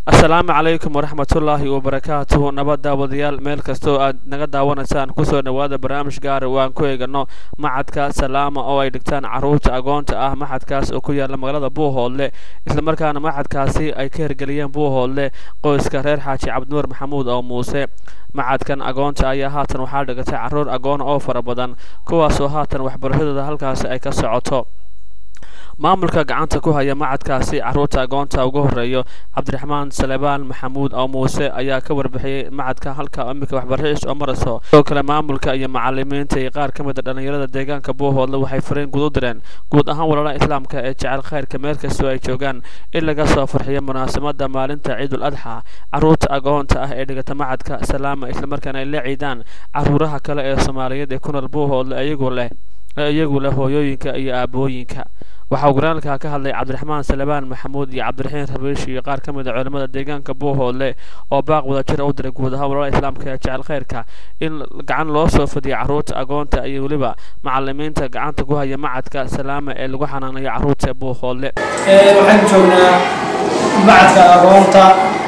asalaamu calaykum waraxmatullaahi wabarakaatuhu nabad daawadayaal meel kastoo aad naga daawanaysaan kusoo dhowaada barnaamij gaara oo aan ku eegano macadka salaama oo ay dhigtaan caruurta agoonta ah maxadkaas oo ku yaala magaalada buuhoodle islamarkaana maxadkaasi ay ka hirgeliyeen buuhoodle qoyska reer xaaji cabdinuur maxamuud oo muuse macadkan agoonta ayaa haatan waxaa dhigatay caruur agoon oo fara badan kuwaasoo haatan waxbarashadooda halkaasi ay ka socoto maamulka gacanta ku haya macadkaasi caruurta agoonta ugu horeeyo cabdiraxmaan salebaan maxamuud oo muuse ayaa ka warbixiyey macadka halka imika waxbarashadiisa oo marayso sidoo kale maamulka iyo macalimiinta iyo qaar ka mid a dhallinyarada deegaanka buuhoodle waxay fariin guud u direen guud ahaan walaalaha islaamka ee jecel khayrka meel kastoo ay joogaan in laga soo farxiyo munaasabada maalinta ciidul adxa caruurta agoonta ah ee dhigata macadka salaama islamarkaana ay la ciidaan caruuraha kale ee soomaaliyeed ee ku nool buuhoodle iyagu leh iyagu leh hooyooyinka iyo aabooyinka waxaa guraalka ka hadlay cabdiraxmaan salebaan maxamuud iyo cabdiraxiin rabiish iyo qaar ka mid a culimmada deegaanka buuhoodle oo baaq wadajir u diray guud ahaan walaalaha islaamka ee jecel khayrka in gacan loo soo fadiyo caruurta agoonta iyo weliba macalimiinta gacanta ku haya macadka salaama ee lagu xanaanayo caruurta buuhoodle waxaan joognaa macadka agoonta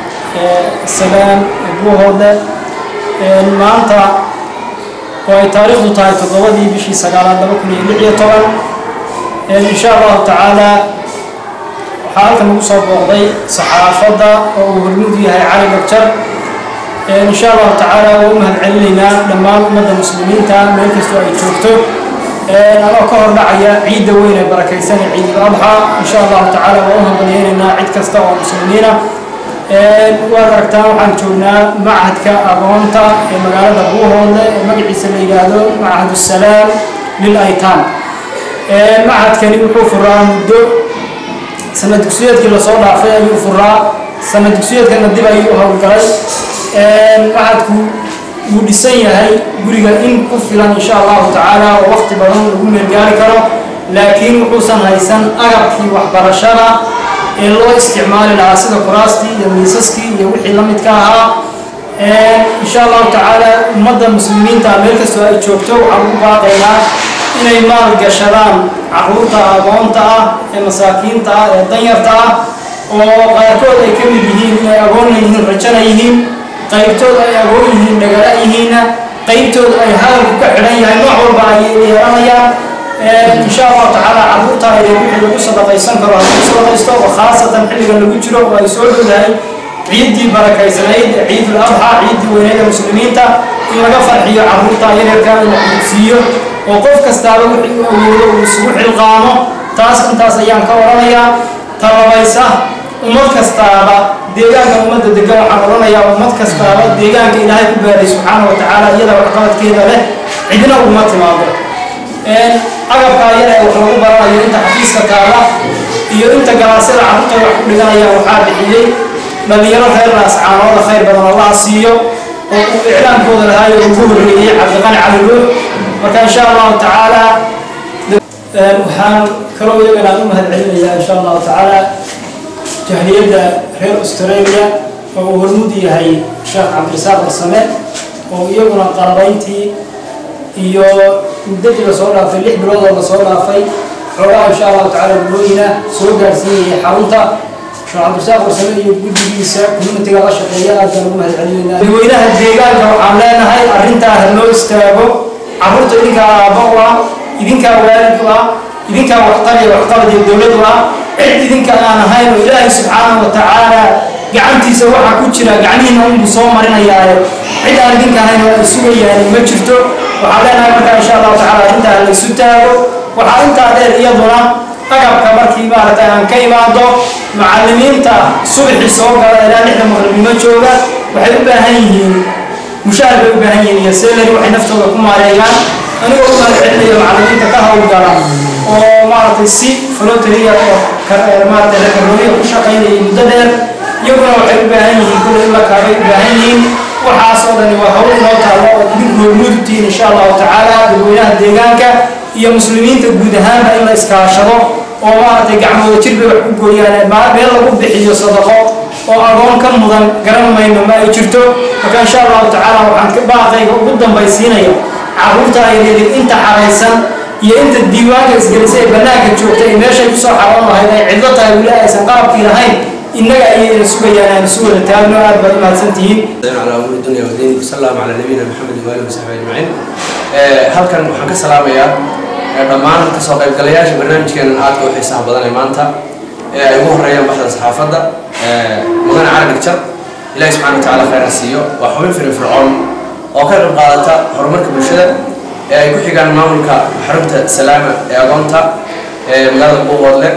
salaam buuhoodle maanta oo ay taariikhdu tahay toddobadii bishii sagaalaad laba kun iyo lix iyo toban insha allahu tacaala waxaa halkan ugu soo booqday saxaafadda oo uu hormuud yahay cali gabjar insha allahu tacaala waa u mahad celinaynaa dhammaan ummadda muslimiinta meel kastoo ay joogto anoo ka hor dhacaya ciidda weyn ee barakaysan ee ciidul adxa insha allahu tacaala waa u hambalyeynaynaa cid kasta oo muslimiina waad aragtaan waxaan joognaa machadka agoonta ee magaalada buuhoodle ee magaciisa la yidhaahdo machad salaam lil aytaan machadkani wuxuu furaa muddo sanad dugsiyeedkii lasoo dhaafay ayuu furaa sanad dugsiyeedkana dib ayuu howlgalay machadku wuu dhisan yahay guriga in ku filan insha allahu tacaala oo waqti badan lagu meelgaari karo laakiin wuxuusan haysan agabkii waxbarashada ee loo isticmaali lahaa sida kuraastii iyo miisaskii iyo wixii la midka ahaa insha allahu tacaala ummadda muslimiinta meel kastoo ay joogto waxaan ugu baaqaynaa inay maal gashadaan caruurta agoonta ah ee masaakiinta ah ee danyarta ah oo qaarkood ay ka mid yihiin inay agoonna yihiin rajana yihiin qaybtood ay agoon yihiin dhagala yihiinna qaybtood ay hadalku ka xidhan yahay nooc walba ay yeelanayaan insha allahu tacaala caruurta ayay wixii lagu sadaqaysan karo hadduu sadaqaysto oo khaasatan xilligan lagu jiro oo ay soo dhowdahay ciiddii barakaysanayd ee ciidul adxa ciiddii weyneed ee muslimiinta in laga farxiyo caruurta yareerka in la xududsiiyo oo qof kastaaba wixii uu awoodo uu isugu xilqaamo taas intaas ayaan ka odhanayaa talabaysa ummad kastaaba deegaanka ummadda degan waxaan odhanayaa ummad kastaaba deegaanka ilaahay ku gaaray subxaana wa tacaala iyada waxqabadkeeda leh cidna uguma timaado agabkaa yar ee wax lagu baranayo inta xafiiska taala iyo inta galaasyada carruurta wax ku dhiganayaan waxaa bixiyey dhallinyaro reer raascaanooda khayr badan allaha siiyo oo uu iclaankooda lahaayo ugu horreeyey cabdiqani cali ruux marka insha allahu tacaala waxaan kaloo iyagana u mahad celinayaa insha allahu tacaala jahliyadda reer australia oo uu hormuud yahay sheekh cabdirasaaq barsame oo iyaguna qalabayntii iyo muddadii lasoo dhaafay lix bilood oo lasoo dhaafay xoogaha insha allahu tacaala gulooyina soo gaarsiinayay xarunta sheekh cabdirasaaq barsame iyo guddigiisa communitiga la shaqeeya aad baan ugu mahad celinaynaa dadweynaha deegaanka waxaan leenahay arrintaa ha loo istaago carruurta idinkaa aabba u ah idinkaa waalid u ah idinkaa waxtar iyo waxqabad iyo dowlad u ah cid idinka aan ahayn oo ilaahay subxaanahu wa tacaala gacantiisa waxaa ku jira gacmihiina unbuu soo marinayaayo cid aan idinka ahayn oo ay sugayaan ma jirto waxaan leenahay markaa insha allahu tacaala arrintaa laysu taago waxaa intaa dheer iyaduna agabka markii maaragtay aan ka imaado macallimiinta subaxii soo gala ilaa lixda maqribnimo jooga waxay u baahan yihiin mushaar bay u baahan yihiin iyo selari waxay naftooda ku maareeyaan anigoo u mahad celinaya macallimiinta ka howlgala oo maaragtay si flotariya oo maaragtay rakarooya ku shaqaynayay muddo dheer iyaguna waxay u baahan yihiin kulle in la kaabay u baahan yihiin waxaas oo dhani waa hawl inoo taallo oo idinku hormuudtiin insha allahu tacaala dadweynaha deegaanka iyo muslimiinta guud ahaanba in la iskaashado oo maaragtay gacmooda jir bay wax ku gooyaan meel lagu bixiyo sadaqo oo agoon ka mudan garan mayno ma ay jirto marka insha allahu tacaala waxaan ka baaqayga ugu dambaysiinaya caruurta ayreedi inta xaraysan iyo inta diiwaanka isgelisay ee bannaanka joogta ee meeshay kusoo xaroon lahayd ay cidlo tahay weli aysan qalabkii lahayn innaga ayayna sugayaan aan isu wada taagno aad baad u mahadsantihiin على أمور الدنيا والدين وصلى الله على نبينا محمد وآله وصحبه أجمعين halkan waxaan ka salaamayaa dhammaan kasoo qaybgalayaasha barnaamijkeena aadka u xiisaha badan ee maanta ee ay ugu horeeyaan baxda saxaafadda mudane cali dhigjar ilaahi subxana wa tacaala khayr ha siiyo waa xubin firin fircoon oo ka qayb qaadata horumarka bulshada ee ay ku xigaan maamulka xarunta salaama ee agoonta ee magaalada buuqoodle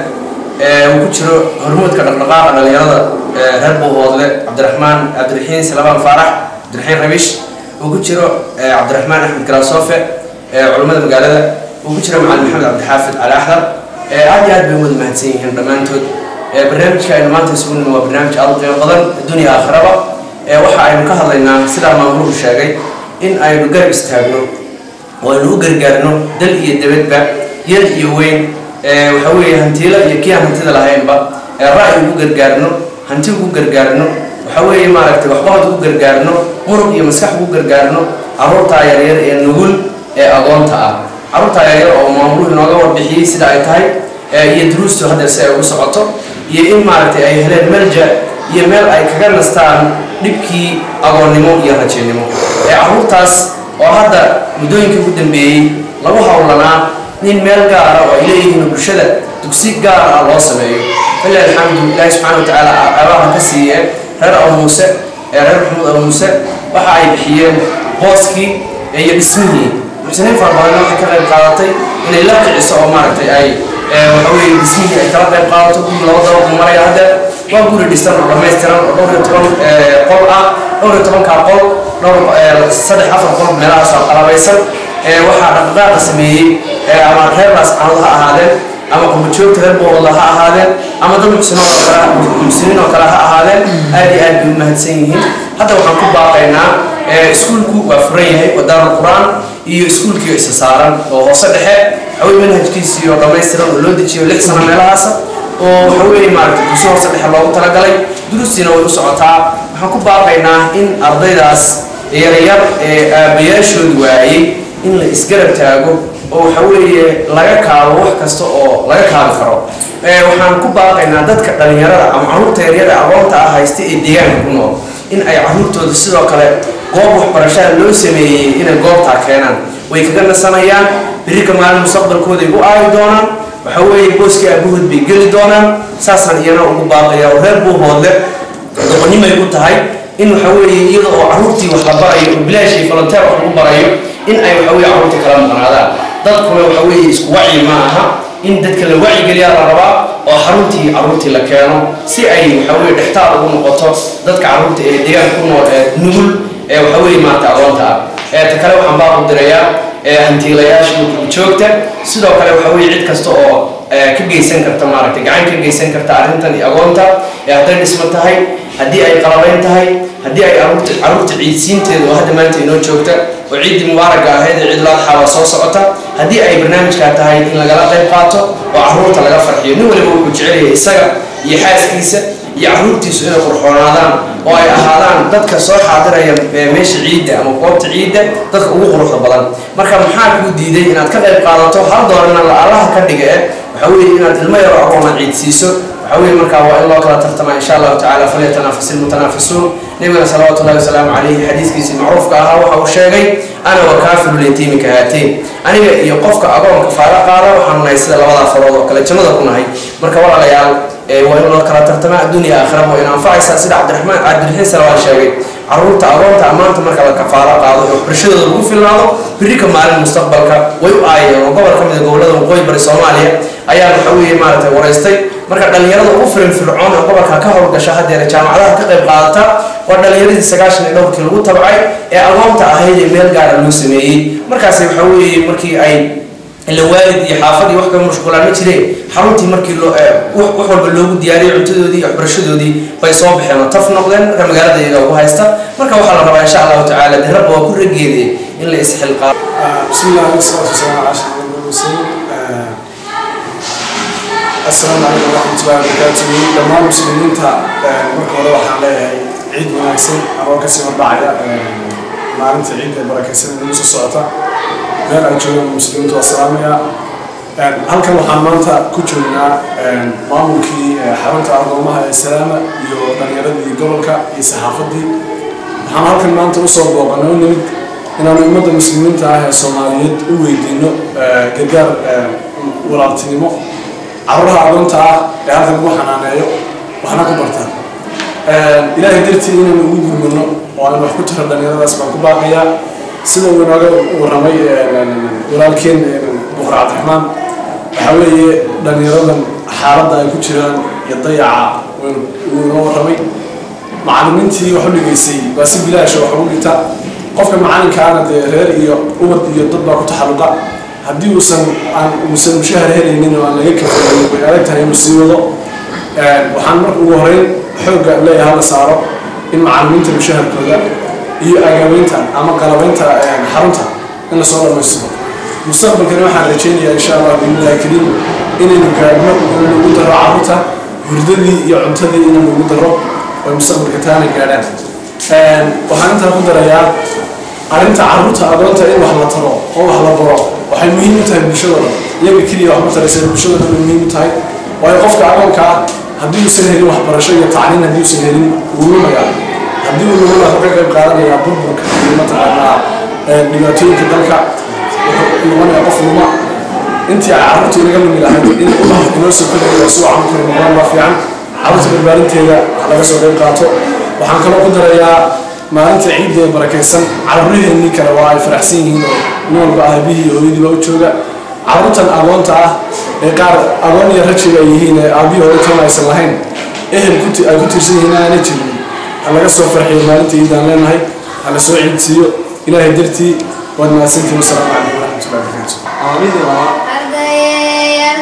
uu ku jiro hormuudka dhaqdhaqaaqa dhalinyarada reer buuqoodle cabdiraxmaan cabdiraxiin salabaan faarax cabdiraxiin rabish uu ku jiro cabdiraxmaan axmed galaasofe culummada magaalada uu ku jiro macalin maxamed cabdixaafid cali axdar aad iyo aad bay wada mahadsan yihiin dhammaantood barnaamijka aynu maanta isugu nimi waa barnaamij aad u qiimo badan adduunya aakhiraba waxa aynu ka hadlaynaa sidaa maamuluhu sheegay in aynu garab istaagno oo aynu u gargaarno dal iyo dabadba yar iyo weyn waxa weeye hantiilo iyo kii aan hantida lahaynba ra'yi ugu gargaarno hanti ugu gargaarno waxa weeye maaragtay waxqabad ugu gargaarno murug iyo maskax ugu gargaarno carruurtaa yaryar ee nugul ee agoonta ah carruurtaa yaryar oo maamuluhu inooga warbixiyey sida ay tahay iyo duruustu haddeer si ay ugu socoto iyo in maaragtay ay heleen melja iyo meel ay kaga nastaan dhibkii agoonnimo iyo rajeennimo ee carruurtaas oo hadda muddooyinkii ugu dambeeyey lagu howlanaa in meel gaara oo ay leeyihiin bulshada dugsi gaar ah loo sameeyo filah alxamdu ilaahi subxana wa tacaala abaha ka siiye reer abu muuse ee reer maxamuud abu muuse waxa ay bixiyeen booskii iyo dhismihii muxsiniin fara badanna waxay ka qayb qaadatay inay la kiciso oo maaragtay ay waxa weeye dhismihii ay kala qayb qaadato guri laba daba ku maraya hadda waa guri dhisan oo dhammaystiran oo dhowr iyo toban qol ah dhowr iyo tobankaa qol dhowr saddex afar qol meelahaas oo qalabaysan waxaa dhaqdhaqaaqa sameeyey ama reer laascaanood ha ahaadeen ama qurbajoogta reer boolda ha ahaadeen ama dad muxsiniin oo kale ha ahaadeen aad iyo aad bay u mahadsan yihiin hadda waxaan ku baaqaynaa iskuulku waa furan yahay wadaarul qur-aan iyo iskuulkii isa saaran oo hoose dhexe waxawey manhajkiisii oo dhammaystiran oo loo dejiyo lix sano meelahaasa oo waxa weeye maaragtay dugsi hoose dhexe loogu talagalay durustiina way u socotaa waxaan ku baaqaynaa in ardaydaas yaryar ee aabbayaashoodu waayey in la isgarab taago oo waxa weeye laga kaabo wax kasta oo laga kaabi karo waxaan ku baaqaynaa dadka dhalinyarada ama carruurta yaryada aqoonta ah haysta ee deegaanka ku nool in ay carruurtooda sidoo kale goob waxbarashada loo sameeyey inay goobtaa keenaan way kaga nasanayaan berika maalin mustaqbalkooday u aayi doonaan waxa weeye booskii aabahood bay geli doonaan saasaan iyana ugu baaqaya oo reer buuhoodle doqonnimay ku tahay in waxa weeye iyada oo carruurtii wax la barayo oo bilaashii volunteer wax lagu barayo in ay waxa weeye carruurtii kala maqnaadaan dadkuna waxa weeye isku wacyi ma aha in dadka la wacyigeliyaa la rabaa oo xaruntii carruurtii la keeno si ay waxa weeye dhextaal ugu noqoto dadka carruurta ee deegaanka ku nool ee nugul ee waxa weeye maarata agoonta ah ee ta kale waxaan baa u dirayaa hantiilayaasha iyo joogta sidoo kale waxa weeye cid kasta oo ka geysan karta maaragtay gacan ka geysan karta arrintan iyo agoonta ee hadday dhismo tahay haddii ay qalabayn tahay haddii ay carruurta carruurta ciidsiinteeda oo hadda maanta inoo joogta oo ciiddii mubaaraga ahayd ee ciid laadxaa waa soo socota haddii ay barnaamijkaa tahay in lagala qayb qaato oo carruurta laga farxiyo nin waliba wuxuu jecel yahay isaga iyo xaaskiisa iyo carruurtiisu inay qurxoonaadaan oo ay ahaadaan dadka soo xaadiraya meesha ciidda ama goobta ciidda dadka ugu quruxda badan marka maxaa kuu diiday inaad ka qayb qaadato hal doorana la allaha ka dhiga eh waxa weeye inaad ilmo yaro agoona ciidsiiso waxa weeye markaa waa in loo kala tartama insha allahu tacaala falyatanafas ilmutanaafisuun nabigana salawaatu ullahi wasalaamu calayhi xadiiskiisii macruufka ahaa waxa uu sheegay ana wa kaafiru letiimi ka haateen aniga iyo qofka agoonka faara qaada waxaanu nahay sida labadaa farood oo kale jannada ku nahay marka walaalayaal waa in loo kala tartama adduunya aakhira waa in anfacaysaa sida cabdiraxmaan cabdiraxiin salawaan sheegay carruurta agoonta ammaanta marka la kafaalo qaado ee waxbarashadooda lagu filnaado birika maalin mustaqbalka way u aayeen oo gobol ka mid a gobollada waqooyi bari soomaaliya ayaa waxa weeye maaragtay waraystay marka dhalinyarada ugu firin fircoon ee gobolka ka howlgasha haddeer jaamacadaha ka qayb qaadata waa dhalinyaradii sagaashan iyo dhowrkii lagu tabcay ee agoonta ahayd ee meel gaara loo sameeyey markaasi waxa weeye markii ay ila waalid iyo xaafad iyo wax kaga mashquulaan ma jireen xaruntii markii loo wax walba loogu diyaariyey cuntadoodii iyo waxbarashadoodii bay soo baxeen oo taf noqdeen marka magaalada iyaga ugu haysta marka waxaa la rabaa insha allahu tacaala de rabba waa ku rageedee in la isxilqaabo بسم الله والصلاة والسلام على أشرف المرسلين السلام عليكم ورحمة الله وبركاته دمان مسلمين تا مركب الله وحنا عيد مناسب أنا كسر بعد maalinta ciidda barakaysan nagu soo socota meel ay joogaan muslimiintu waa salaamaya halkan waxaan maanta ku joognaa maamulkii xarunta agoomaha ee salaama iyo dhalinyaradii gobolka iyo saxaafadii waxaan halkan maanta usoo booqanay u nimid inaanu ummadda muslimiinta ah ee soomaaliyeed u weydiino gargaar walaaltinimo carruuraha agoonta ah ee halkan lagu xanaaneeyo waxna ku bartaan ilaahay dartii inaynu ugu gurmano oo aan wax ku taro dhalinyaradaas baan ku baaqayaa sida uu inooga warramay walaalkeen buqra cabdiraxmaan waxaa weeye dhalinyaradan xaaladda ay ku jiraan iyo dayaca uu inoo warramay macallimiintii wax u dhigaysay waa si bilaasha wax ugu dhigta qofka macalinkaana dee reer iyo ubad iyo dad baa ku taxalluqa haddii uusan aan uusan mushahar helaynin oo aan laga kafayn way adag tahay inuu sii wado waxaan marka ugu horeyn xoogga leeyahay la saaro in macallimiinta mushaharkooda iyo agabeynta ama qalabeynta xarunta in lasoo dhammaystiro mustaqbalkani waxaan rajeynayaa insha allah biillahi kariim inaynu gaadhno inaynu ugu daro carruurta hurdadii iyo cuntadii inaynu ugu daro oo mustaqbalka taana gaadhaan waxaan intaa ku darayaa arrinta carruurta agoonta in wax la taro oo wax la baro waxay muhiim u tahay bulshadooda iyaga keliya wax ma taraysa bulshadooda bay muhiim u tahay waayo qofka agoonka ah haddii uusan helin waxbarasho iyo tacliin haddii uusan helin wuu lumayaa haddii uu lumana wuxuu ka qayb qaadanayaa burburka iyo mataqaanaa dhibaatooyinka dalka wuxuu noqonayaa qof luma intii ay carruurta inaga lumi lahayd in ubax inoo soo kordhaya si wacan kori noqdaan baa fiican carruurta barbaarinteeda laga soo qayb qaato waxaan kaloo ku darayaa maalinta ciidda ee barakaysan carruuraheennii kale waa ay faraxsan yihiin oo nin walba aabihii iyo hooyadii baa u jooga carruurtan agoonta ah ee qaar agoon iyo rajiga ay yihiin ee aabihii hore toona aysan lahayn ehel ay ku tiirsan yihiin aanay jirin ha laga soo farxiyo maalinta ciidaan leenahay ha la soo ciidsiiyo ilaahay dartii waad mahadsantihin wasalaamu calaykum waraxmatullahi wabarakaatu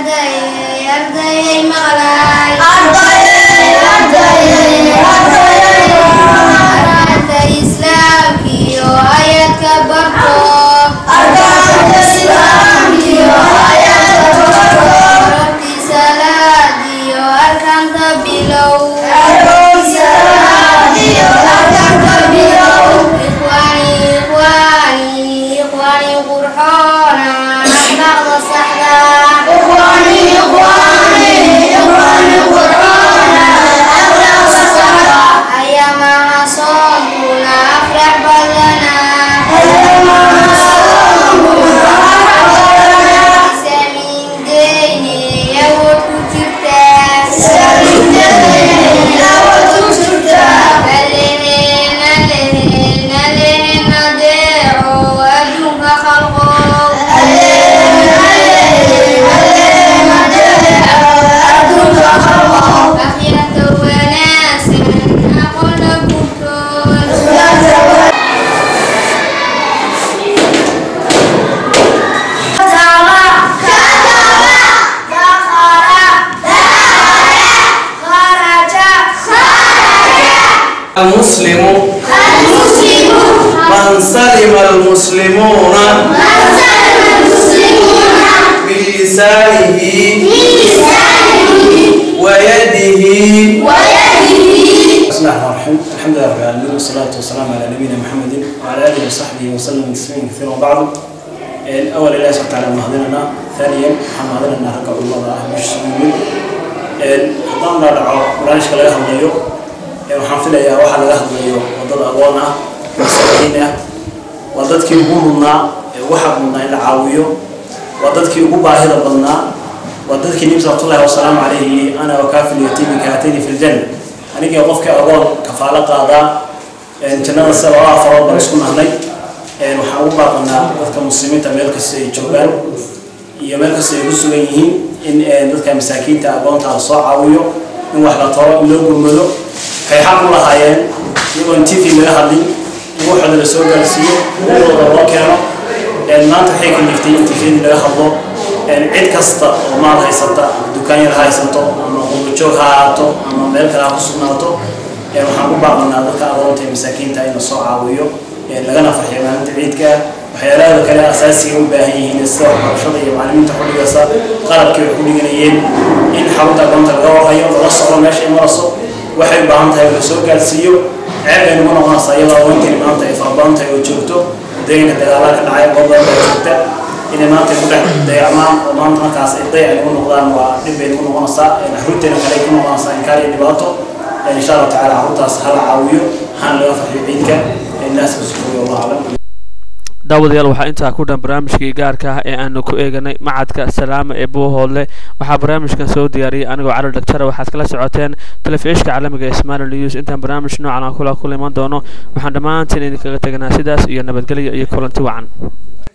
المسلم من سلم المسلمون بلسانه ويده بسم الله الرحمن الرحيم الحمد لله رب العالمين والصلاة والسلام على نبينا محمد وعلى آله وصحبه وسلم تسليما كثيرا وبعد أول الله سبحانه وتعالى مهدنا ثانيا محمدنا ركع الله مش سلمين haddaan la dhaco barnaamijka laga hadlayo waxaan filayaa waxaa laga hadlayo wadada agoon ah masaakiin ah waa dadkii ugu mudnaa ee ugu xaq mudnaa in la caawiyo waa dadkii ugu baahida badnaa waa dadkii nabi salawatullahi wasalaamu calayhi yidhi ana wakaafil yatiimi kahatayni fi ljanna anigii qofkii agoon kafaalo qaadaa jannada sida laba afarood baan isku nahnay waxaan ugu baaqanaa dadka muslimiinta meel kasta ay joogaan iyo meel kasta ay ku sugan yihiin in dadka masaakiinta agoonta la soo caawiyo in wax la taro in loo gurmado waxay xaq u lahaayeen iyagoon tv laga hadlin in waxooda la soo gaarsiiyo ummadooda loo keeno maanta waxay kaliftay in tvdii laga hadlo cid kasta oo maal haysata dukaan yar ha haysato ama qurbajoog ha ahaato ama meel kale ha ku sugnaato waxaan ku baaqanaa dadka agoonta ee masaakiinta in la soo caawiyo lagana farxiyo maalinta ciidka waxyaalaha kale asaasiga u baahan yihiin sida waxbarashada iyo macallimiinta xudhigasa qalabkii wax ku dhiganayeen in xarunta agoonta laga warhayo lala socdo meesha ay marayso waxay u baahan tahay la soo gaarsiiyo ceeb ay nagu noqonaysaa iyadoo agoontii maanta ay farabadan tahay oo joogto deegaanka dagaalada ka dhacay goob badan baa joogta inay maanta ku dhex dayacmaan oo maanta markaas ay dayac nagu noqdaan waa dhib bay nagu noqonaysaa caruurteena kale ay ku noqonaysaa inkaar iyo dhibaato insha allahu tacaala caruurtaas hala caawiyo hana laga farxiyo ciidka innaas kusukuyo wallahu aclam daawadayaal waxaa intaa ku dhan barnaamijkii gaarka ah ee aanu ku eeganay macadka salaama ee buuhoodle waxaa barnaamijkan soo diyaariyay anigoo cali dhagtara waxaad kala socoteen telefishka caalamiga ee somali news intaan barnaamij noocan aan kula kula iman doono waxaan dhammaantiin idinkaga teganaa sidaas iyo nabadgelyo iyo kulanti wacan